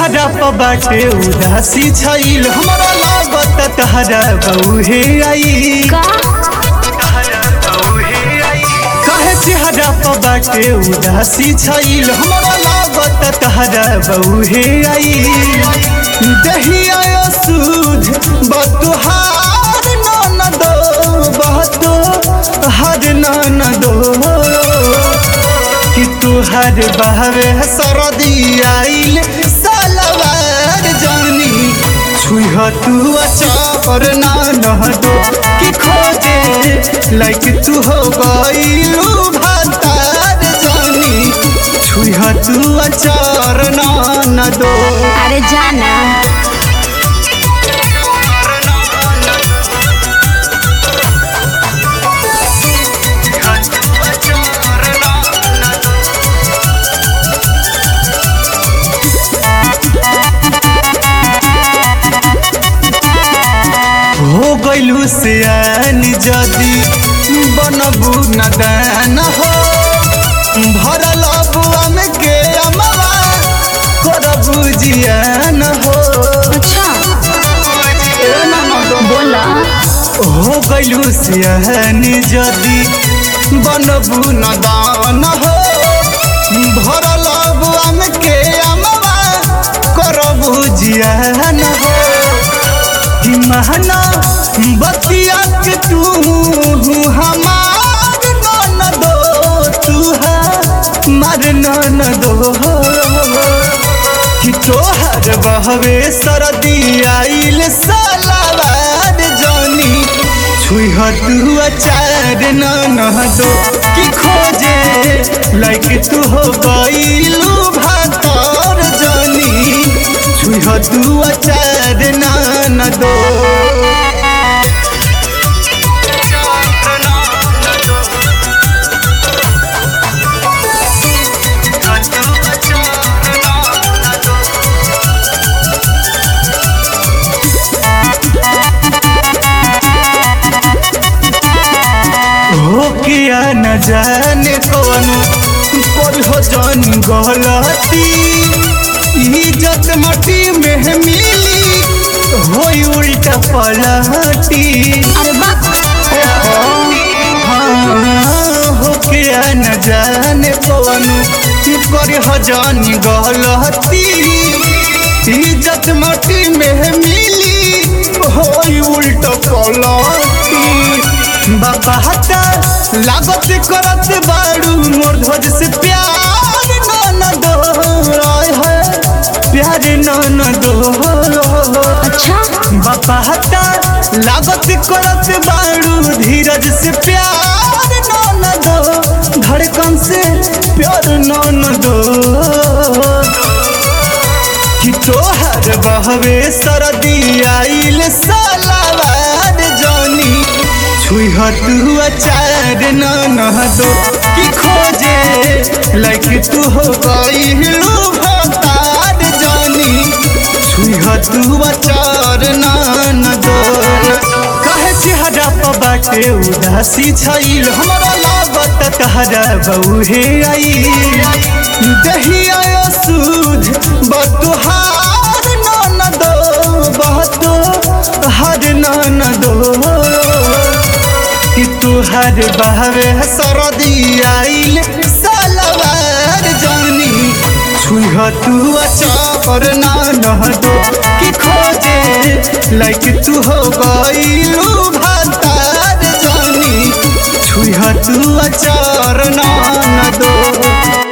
चेहरा पर बाटे उदासी छईल हमरा लागत तहरा बउहे आई का कहे चेहरा पर बाटे उदासी छईल हमरा लागत तहरा बउहे आई दहिया सूझ बतुहार न दो बहतो हर न दो कि तुहर बहवे सरदी आइल सलवार जानी छुह तू अचार ना नह दो कि खोजे लाइक तू हो गईलू भातार जानी छुह तू अचार ना न दो अरे जाना हो गइलू सियान जदी बनबू नदान हो भरल बुआ में के अमवा करबू जियान हो अच्छा बोला हो गइलू सियान जदी बनबू नदान हो भरल बुआ में के अमवा करबू जियान हो कि महना बतिया के तू हमार न दो तू हमार न दो कि तोहर बहवे सरदी आइल सलावार जानी छुह तू अचार न न दो कि खोजे लाइक तू हो गइलू भातार जानी छुह तू अचार न न दो हो किया न जाने कौन पर हो जान गलती इज्जत मटी में मिली होई उल्टा पलटी अरे बाप हाँ, हो किया न जाने कौन पर हो जान गलती इज्जत मटी में मिली होई उल्टा पलटी बाबा हटा लागत करत बाड़ू मोर ध्वज से प्यार न दो आय है प्यार न दो अच्छा बाबा हटा लागत करत बाड़ू धीरज से प्यार न दो धड़कन से प्यार न दो कि तोहर बहवे सरदी आइल सलावार जानी छुह तू अचार न न दो कि खोजे लाइक तू हो गइलू भतार जानी छुह तू अचार न न दो कहे चेहरा पर बाटे उदासी छईल हमरा लागत तहरा बउहे आई दहिया सूझ बतुहार न दो बहतो हर न दो कि तुहर बहवे सरदी आइल सलवार जानी छुह तू अचार न न दो कि खोजे लाइक तू हो गइलू भातार जानी छुह तू अचार न न दो